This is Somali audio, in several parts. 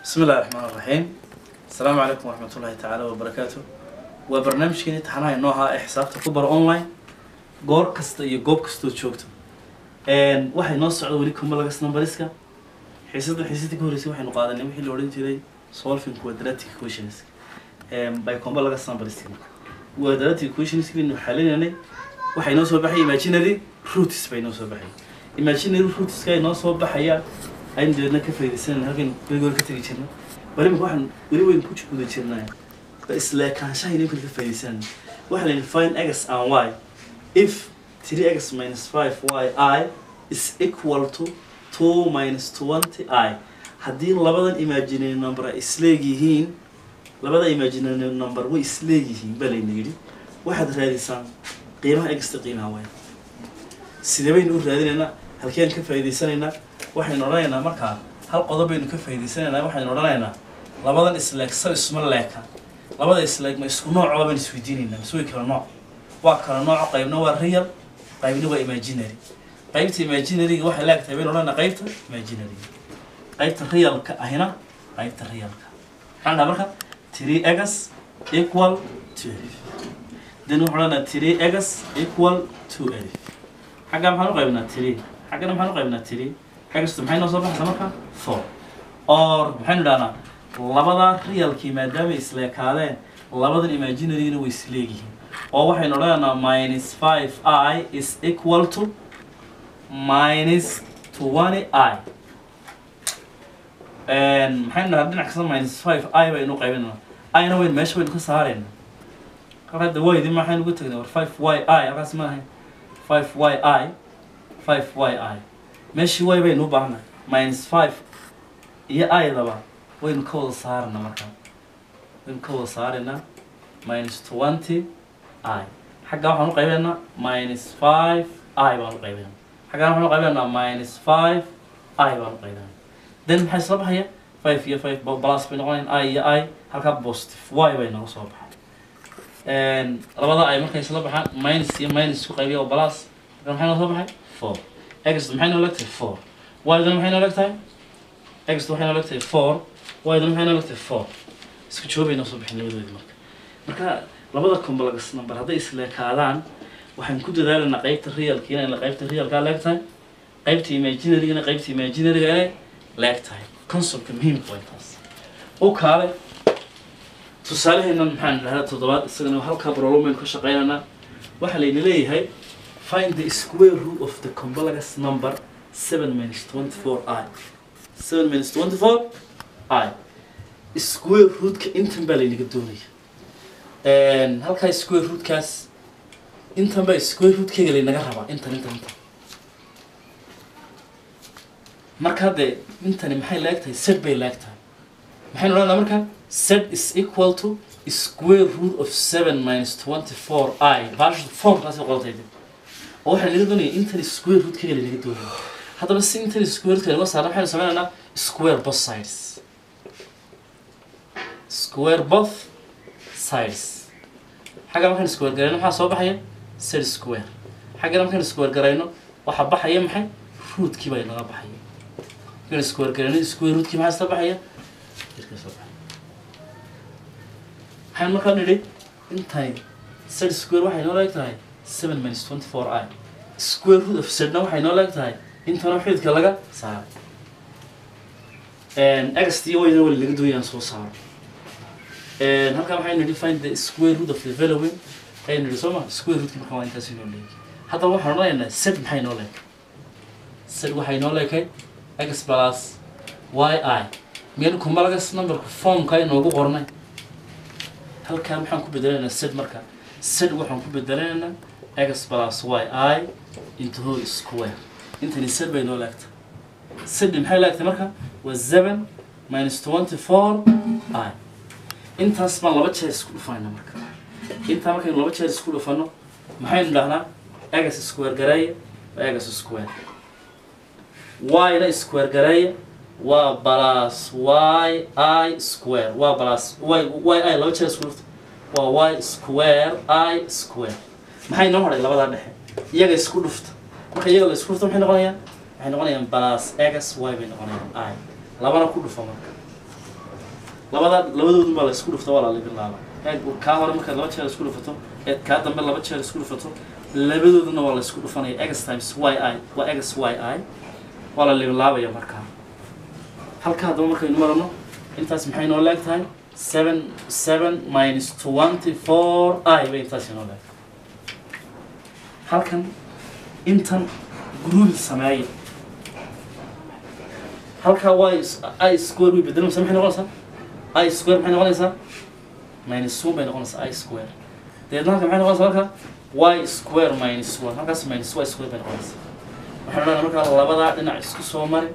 بسم الله الرحمن الرحيم السلام عليكم ورحمة الله تعالى وبركاته وبرنامج كني تحنا نوعها حساب تكبر أونلاين goor kasta iyo goob kastoo joogto Een, waxay noo socda weli kumalagas numberiska xiisada xiisadii ka horreysay waxaynu qaadanay wixii la odhan jiray solving quadratic equations Een, by kumalagas numberiska quadratic equations baynu xalinanay waxay noo soo baxay imaginary roots bay noo soo baxay imaginary rootska ay noo soo baxaya aynu dabeedna ka faa'iidaysanayna halkan weligood ka tegi jirna bari imika waxaan weli weyn ku guda jirnaa ba isleekaanshaha inay ka faa'iidaysanayna waxaa la yidhi find x and y if 3x minus 5yi is equal to 2 minus 20i haddii labadan imaginary number ay isleegyihiin labada imaginary number way isleegyihiin baa layna yidhi waxaad raadisaan qiimaha egsta qiimaha waaya sidee baynu u raadinaynaa halkeen ka faa'iidaysanaynaa waxaynu odhanaynaa markaa hal qodob baynu ka faa'iidaysanaynaa waxaynu odhanaynaa labadan isleeg sal isma leeka labada isleeg ma isku noocooda baynu isweydiinaynaa mise way kala nooc waa kala nooc qaybna waa real qaybna waa imaginary qaybta imaginaryga waxay leegtahay baynu odhanaa qaybta imaginary qaybta realka ahina qaybta realka maxaan dhaha marka three egas equal to elif then waxaan odhanaa three egas equal to elif xaggaa maxaan u qaybnaa three xaggana maxaan u qaybnaa three egastu maxay noo soo baxaysa marka four or maxaynu idhahnaa labada realkii maadaama isleekaadeen labadan imaginarygana way isleegyihiin oo waxaynu odhanaynaa minus five i is equal to minus twenty i maxaynu dhahaa dhinac kasta minus five i baynu qaybinana ina weyn meesha waynu ka saarayna kal hadda waydi maxaynu uga tegnay war five y i halkaas ma ahayn five y i five y i meeshii y baynu u baahnay minus five iyo i-daba waynu ka wada saarana markaa waynu ka wada saaraynaa minus twenty i xaggaa waxaan u qaybeynaa minus five i baan u qaybeynaa xaggaan waxaan u qaybeynaa minus five i baan u qaybeynaa then maxay isla baxaya five iyo five plus bay noqonayan i iyo i halkaa positive y bay nooga soo baxay labada i markay isla baxaan minus iyo minus isku qaybiya oo plus halkan maxay noo soo baxay four x maxay noo legtahay four y dan maxay noo legtahay x waxay noo legtahay four y dan maxay noo legtahay four isku jawaabay noo soo baxeen labadoodii marka marka labada complex number hadday isleekaadaan waxaan ku dadaalaynaa qaybta realka inay qaybta realkaa leeg tahay qaybta imaginarygana qaybta imaginaryga inay leeg tahay conceptka muhiimka waa intaas u kaale tusaaleheennan maxaan dhahdaa toddobaad isagana halkaa problemaynu ka shaqeynaynaa waxaa layna leeyahay find the square root of the complex number seven minus twenty four i seven minus twenty four i square rootka intan baa laynaga doonaya halkaa square rootkaas intan baa square rootkeyga laynaga rabaa intan intan intan marka dee intani maxay leegtahay set bay leegtahay maxaynu odhanaa marka set is equal to square root of seven minus twenty four i baash formkaasi qodatay oo waxaa laga doonaya intan square rootkeyga laynaga doonaya haddaba si intan square rootka laga saarna maxaynu sameynaynaa square both sides square both sides xagga markaan square garayno maxaa soo baxaya set square xaggana markaan square garayno waxaa baxaya maxay rootkii baa inaga baxaya markaan square garayno square rootkii maxaa isla baxaya irka soo baxaya waxaan markaa nidhi intay set square waxay noo leeg tahay seven minus twenty four i square root of setna waxay noo leeg tahay intana xididka laga saaray x iyo wayna wali laga doonayaan soo saaro halkaa waxaynu nidhi find the square root of the following ayaynu nidhi soo ma square rootkii markaa waa intaas inoo leeyahay haddaba waxaan odhanaynaa set maxay noo leekay set waxay noo leekay x plus y i miyanu kumalagas numberka formka inoogu qornay halkaa maxaan ku bedelaynaa set marka set waxaan ku bedelaynaa x plus y i into whole square intani set bay noo leegtay set maxay leegtay marka waa seven minus twenty four i intaas baan laba jeer isku dhufayna marka intaa markaynu laba jeer isku dhufano maxaynu dhahnaa egas square gareeya waa egas square y-na square gareeya waa plus y i square waa plus y y i laba jeer isku dhufta waa y square i square maxay noo hadhay labadaa dhexe iyaga isku dhufta marka iyaga la isku dhufta maxay noqonayaan waxay noqonayaan plus egas y bay noqonayaan i labana ku dhufa marka labada labadoodun baa la isku dhufta waa la libinlaaba eeg kaa hore markaad laba jeer isku dhufato eed kaa dambe laba jeer isku dhufato labadooduna waa la isku dhufanaya x times y i waa x y i waa la libinlaabaya markaa halka haddaba markaynu marano intaas maxay noo leeg tahay seven seven minus twenty four i bay intaas inoo leeg halkan intan grouping sameeya halkaa y i square way bedelamasa maxay noqonaysaa i square maxay noqonaysaa minus one bay noqonaysaa i square deedna halka maxay noqonaysaa halka y square minus one halkaas minus y square bay noqonaysaa waxaan odhanaa markaa labadaa dhinac isku soo mari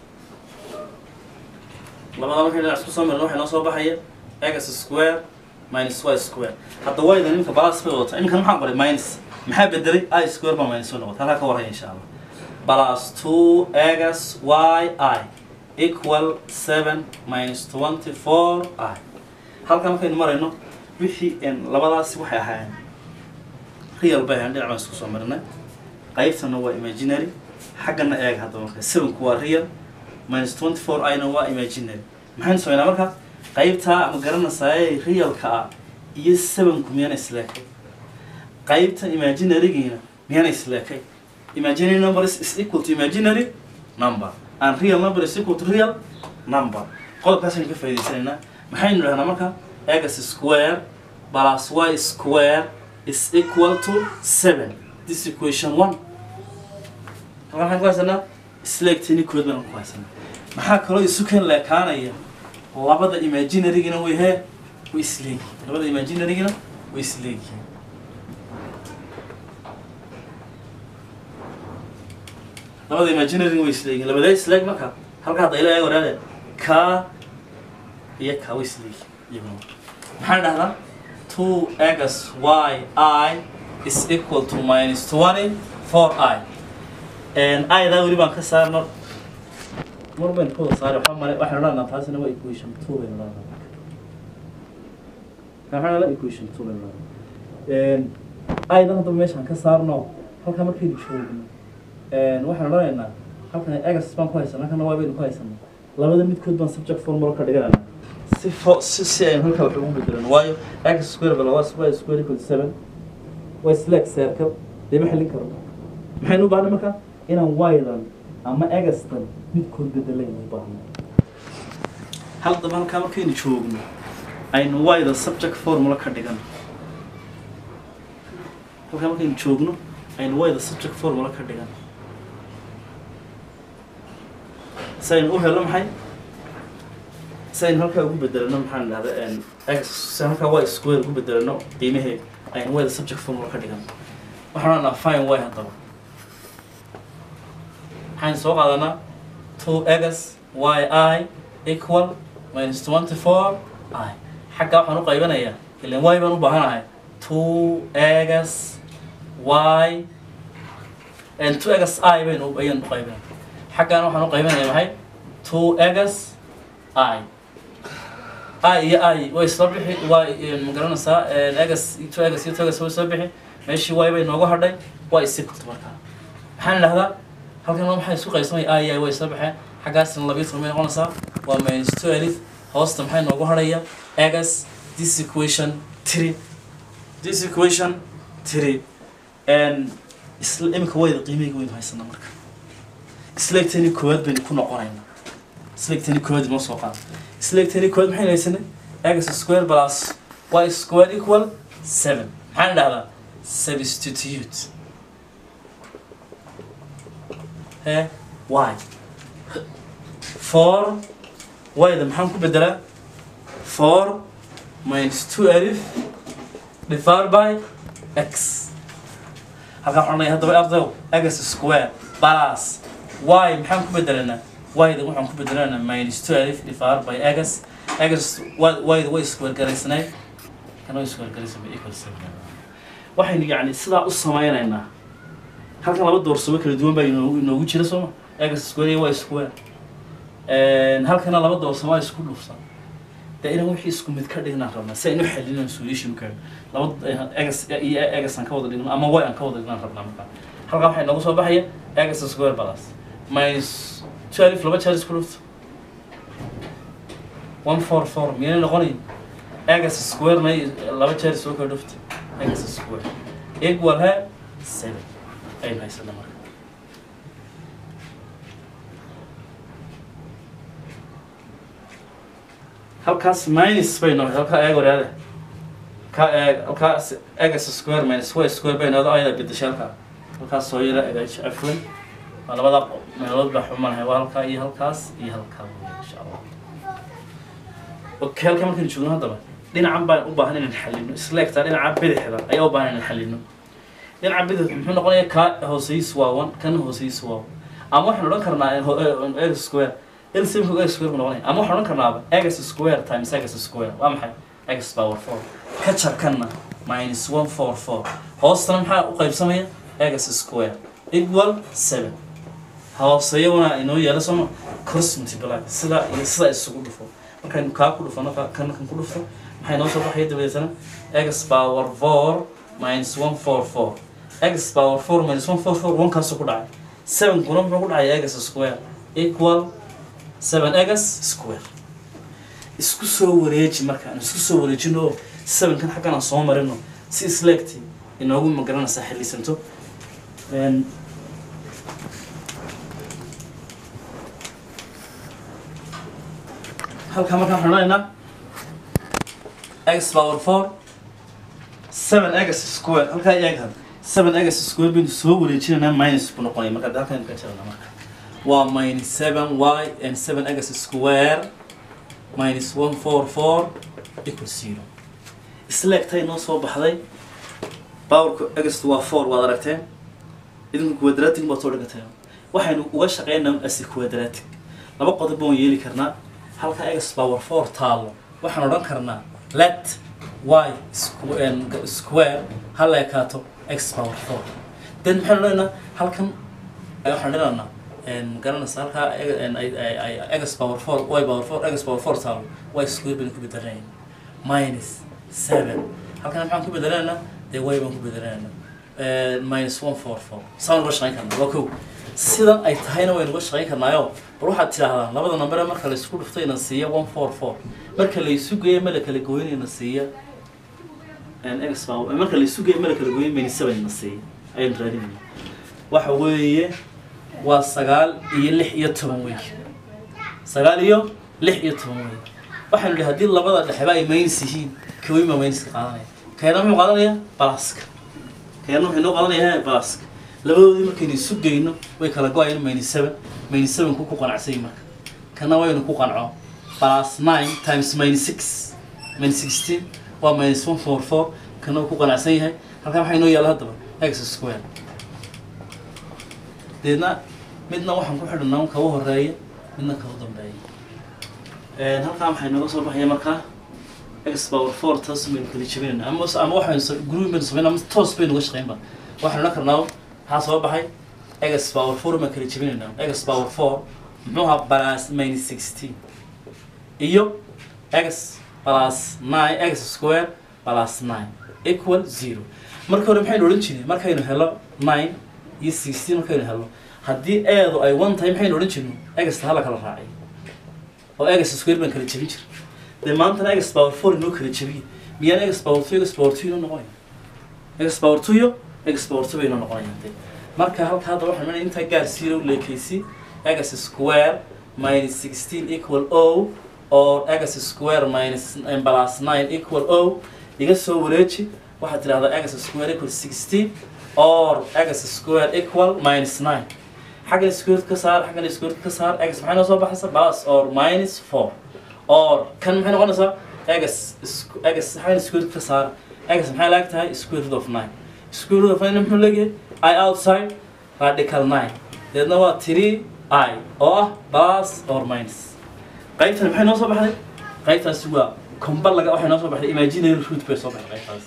labadaa markay dhinac isku soo marin waxay noo soo baxaya x square minus y square hadda wayda iminka balas bay wadataa iminkan maxaan qoray minus maxaa bedelay i square baa minus one noqotay halkaa ka warhaya insha allah plus two x y i equal seven minus twenty four i halkaa markaynu marayno wixii labadaasi waxay ahaayeen real bay ahayn dhinac baan isku soo marinay qaybtana waa imaginary xaggana eeg hadda marka sevenku waa real minus twenty four ina waa imaginary maxaynu sameynaa marka qaybtaa ama garanaysaay realka ah iyo sevenku miyana isleekay qaybta imaginarygiina miyana isleekay imaginary number is, is equal to imaginary number and real number is equal to real number qodobkaasaynu ka faa'idaysanaynaa maxaynu dhahnaa marka x square plus y square is equal to seven this equation one halkan maxaan ku haysanaa isleegtini kood baan ku haysanaa maxaa kaloo isu keen leekaanaya labada imaginarygina way hee way isleegyihiin labada imaginarygina way isleegyihiin labada imaginary way isleeyihiin labadee isleeg marka halka hadda ilaa eeg waraade ka iyo ka way isleeyihiin iyaguna maxaan dhahdaa two x y i is equal to minus twenty four i idaa weli baan ka saarno mar baynu ka wada saari waxaa male waxaynu odhanaa taasina waa equation two baynu odhanaa maxaa la equation two baynu odhanaa idan haddaba meeshaan ka saarno halkaa markaynu joogno waxaan odhanaynaa halkan egas baan ku haysanaa halkana waa baynu ku haysanaa labada midkood baan subject formula ka dhiganana si fo si si aynu halkaa wax ugu bedelano waayo x square bala waa y square equal to seven waa slack circle dee ma xallin karo maxaynu u baahnay marka inaan ydan ama egastan midkood bedelaynu u baahnay haddaba halkaa markaynu joogno aynu yda subject formula ka dhigano halkaa markaynu joogno aynu yda subject formula ka dhigano si aynu u helo maxay si aynu halkaa ugu bedelano maxaan dhahda x si halkaa y square ugu bedelano qiimaheed aynu yda subject formula ka dhigano waxaan odhanaa fine y haddaba waxaan soo qaadanaa two x y i equal minus twenty four i xaggaa waxaan u qaybanayaa ilan y baan u baahanahay two x y and two x i baynu ayaan u qaybinaya xaggaana waxaan u qaybinaya maxay two x i i iyo i way soo bixi y ma garanaysaa x two x iyo two x way soo bixi meeshii y bay noogu hadhay waa isikulta markaa maxaan idhahdaa halkan maxay isku qaybsamay i i way soo baxeen xaggaasna labiyo toban bay noqonaysaa waa minus twelve hoosta maxay noogu hadhaya x this equation three this equation three and isla imika wayda qiimeyga waynu haysanaa marka isleegtani koowaad baynu ku noqonaynaa isleegtani koowaad ma soo qaada isleegtani koowaad maxaynu haysanay x square plus y square equal seven maxaan dhahdaa substitute he y four yda maxaan ku bedelaa four minus two alif divided by x halkaa waxaan odhanaya haddaba ardayow x square plus y maxaan ku bedelanaa yda waxaan ku bedelanaa minus two alif divided by x x yda way square garaysnayd kana way square garaysanay equal seven waxaynu yacni sidaa u sameynaynaa halkan laba doorsamo kala duwan baa inoogu inoogu jira sooma x square iyo y square halkana laba doorsamo isku dhufsan dee inaan wixii isku mid ka dhignaan rabnaa si aynu xalinaan solution ka laba egas iyo egas aan ka wada dhigno ama y aan ka wada dhignaan rabnaa markaa halkaa waxay noogu soo baxaya egas square plus minus twelve laba jeer isku dhufto one four four miyayna noqonayn egas square may laba jeer soo kala dhufta egas square equal he seven aynu haysana marka halkaas minus bay noqotay halkaa eeg waraade ka eeg halkaas egas square minus y square bay noqdo ayada bedesha halkaa halkaas soo yara egaj afwan waa labada meelood baa xumanahay waa halkaa iyo halkaas iyo halkaa wey insha allah okay halkaa markaan joogno haddaba dhinacan baan u baahan inaan xalino isleegtaa dhinaca bidixda ayaa u baahan inaan xalino dhinaca bidix muxuu noqonayaa ka hooseys waa one kana hooseys waa one ama waxaan odhan karnaa x square LCM ku x square ku noqonaya ama waxaan odhan karnaaba x square times x square waa maxay x power four ka jarkanna minus one four four hoostana maxaa u qaybsamaya x square equal seven hooseeya wana inoo yeelo sooma cross multiply sida iyo sida isugu dhufo markaynu kaa ku dhufano ka kan kan ku dhufto maxay noo soo baxaya dabadeetana x power four minus one four four x power four minus one four four one kaasoo ku dhacay seven kuna muxuu ku dhacaya x square equal seven x square isku soo wareeji markaan isku soo wareejino oo sevenkan xaggan aan soo marino si isleegti inoogu magaranaysaa xillisanto Een, halkaa markaan waxaan odhanaynaa x power four seven x square halkaa eeg had seven x square baynu soo wareejinaynaa minus buu noqonaya marka hadda halkaan ka jirana marka waa minus seven y and seven x square minus one four four equal zero isleegtay noo soo baxday powerka x waa four waad aragteen idinku quadratic baad soo dhigateen waxaynu uga shaqeynaa as quadratic laba qodob baan yeeli karnaa halka x power four taalo waxaan odhan karnaa let y squ- en, g- square ha la ekaato x power four then maxaan odhanaynaa halkan ay waxaan dhinaynaa en, garanaysa halkaa eg- en, ay- ay- ay- x power four y power four x power four taalo y square baynu ku bedelanayna minus seven halkan maxaan ku bedelaynaa dee y baan ku bedelaynaa Eh, minus one four four saan uga shaqayn karnaa waa kow sidan ay tahayna waynu uga shaqayn karnaayo bal waxaad tidhaahdaa labada nambare marka la isku dhufto ina siiya one four four marka la isu geeyo ma la kala gooyin ina siiya x baa marka la isu geeyo ma la kala gooyin minus seven ina siiya ayaynu raadinayna waxa weeye waa sagaal iyo lix iyo toban weey sagaal iyo lix iyo toban weey waxaynu idhi haddii labada dhexeba ay minus yihiin kawin baa minuska qaadanaya keena muxuu qaadanaya balaska keena wuxuu inoo qaadanaya balaska labadoodii markaynu isu geyno way kala go-ayaan minus seven minus seven ku ku qanacsay marka kana waynu ku qanco plus nine times minus six minus sixteen waa minus one four four kana wuu ku qanacsan yahay halkaa maxaa inoo yaala haddaba x square deedna midna waxaan ku xidhnaa kaga horeeya midna kaga dambeeya halkaa maxay nooga soo baxaya markaa x power four taas baynu kala jebinayna ama ama waxaynu group baynu samayn ama toos baynu uga shaqaynba waxaynu odhan karnaa maxaa soo baxay x power four baan kala jebinaynaa x power four muxuu ahaa plus minus sixteen iyo x plus nine x square plus nine equal zero marka hore maxaynu odhan jirnay markaynu helo nine iyo sixteen markaynu helo haddii eedu ay one tahay maxaynu odhan jirnay egsta hala kala raacay oo egs square baan kala jebin jiray dee maantana egs power four inoo kala jebiye miyaan egs power two egs power two inoo noqonaya egs power two iyo egs power two bay inoo noqonayaan dee marka halka hadda waxaan meenaya intaa gaar zero leekaysi egs square minus sixteen equal o or egs square minus nine plus nine equal o iga soo wareeji waxaad tidhahdaa egs square equal sixteen or egs square equal minus nine xaggan square ka saar xaggan square ka saar x maxay noo soo baxaysa plus or minus four or kan maxay noqonaysaa x x xaggan square ka saar x maxay laag tahay square root of nine square root of nine muxuu leeyahay i outside radical nine deedna waa three i oo ah plus or minus qaybtan maxay noo soo baxday qaybtaasi waa kombal laga waxay noo soo baxday imaginary root bay soo baxday qaybtaas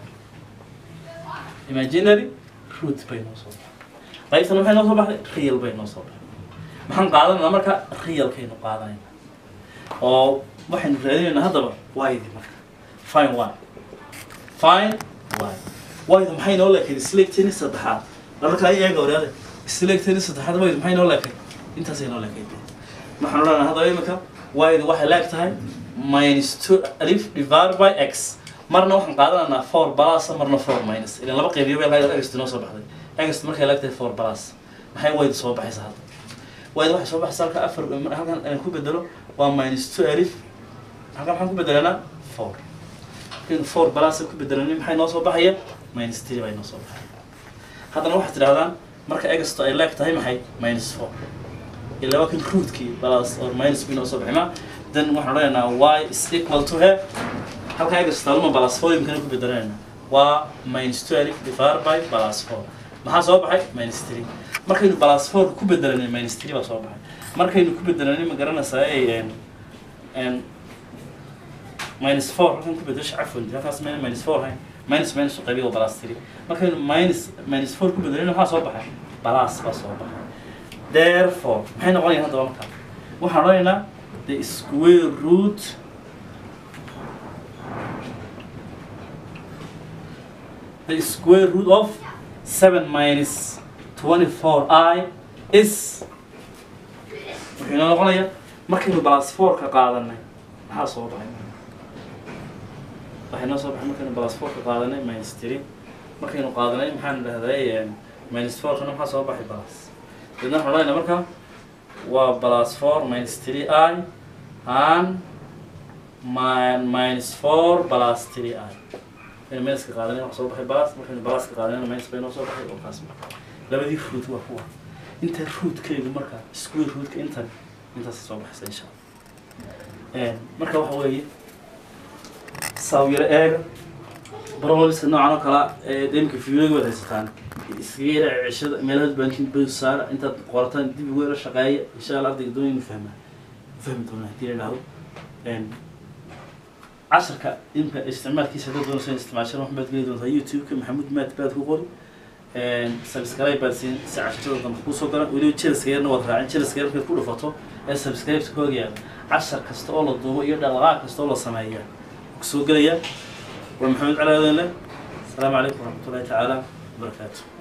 imaginary root bay noo soo baxday qaybtan maxay noo soo baxday real bay noo soo baxday maxaan qaadanayna marka realkaynu qaadanayna oo waxaynu raadinaynaa haddaba waydi marka fine one fine one waydu maxay noo leekayd isleegtani saddexaad marka ay eega waraade isleegtani saddexaad waydu maxay noo leekayd intaasay noo leekayd waxaan odhanaynaa haddaba imika waydu waxay leeg tahay minus two alif divided by x marna waxaan qaadanaynaa four plus marna four minus ilan laba qaybiyo bay lahayd ext noo soo baxday ext markay laagtahay four plus maxay wayda soo baxaysa hadda wayda waxay soo baxaysa halka afar halkan aan ku bedelo waa minus two alif halkan maxaan ku bedelanaa four markaynu four plus ku bedelanay maxay noo soo baxaya minus three bay noo soo baxaya haddana waxaad tidhahdaan marka exto ay leeg tahay maxay minus four ilaa waa kan rootkii plus or minus b noo soo baxay ma then waxaan odhanaynaa y is equal to he halka exto luma plus four imkana ku bedelanayna waa minus twelve divided by plus four maxaa soo baxay minus three markaynu plus four ku bedelanay minus three baa soo baxay markaynu ku bedelanay ma garanaysaa ay n minus four halkan ku bedesho cafwan halkaas mayna minus four hayn minus minus u qaybiga waa plus three markaynu minus minus four ku bedelanay maxaa soo baxay plus baa soo baxay therefore maxay noqonayaan haddaba markaa waxaan odhanaynaa the square root the square root of 7 minus 24i is wuxuu inoo noqonayaa markaynu plus 4 ka qaadanay maxaa soo baxay waxay noo soo baxay markaynu plus 4 ka qaadanay minus 3 markaynu qaadanay maxaan dhahday minus 4 kana maxaa soo baxay plus dadna waxaan odhanaynaa marka waa plus 4 minus 3i and min minus 4 plus 3i aynu minuska qaadanay wax soo baxay balas markaynu balaska qaadanayna minus bay noo soo baxay oo kaas labadii root waa kuwa inta rootkeygu marka square rootka intan intaas soo baxaysa insha allah marka waxa weeye saawyaro eega barolska noocan oo kala demka fiyoga waad haysataan iskaga yara ceshada meelaha bankin bay saara intaad qorataan dib ugu yara shaqeeya insha allah ardayga doon inu fahmaa fahmi doonaa hadii la idhaahdo casharka imka isticmaalkiisa haddaad doonayso in isticmaashaan wax baad geli doontaa youtube-ka maxamuud maad baad ku qori subscribe baad siin si casharada dambe kusoo galan weliba jelaska yarna waad raacin jelaska yar markaad ku dhufato ee subscribe-ta ka hogayaala cashar kasta oo la duubo iyo dhaqdhaqaaq kasta oo la sameeya kusoo gelaya waa maxamed cali aadan leh asalaamu calaykum waraxmatullahi tacaala wabarakaatu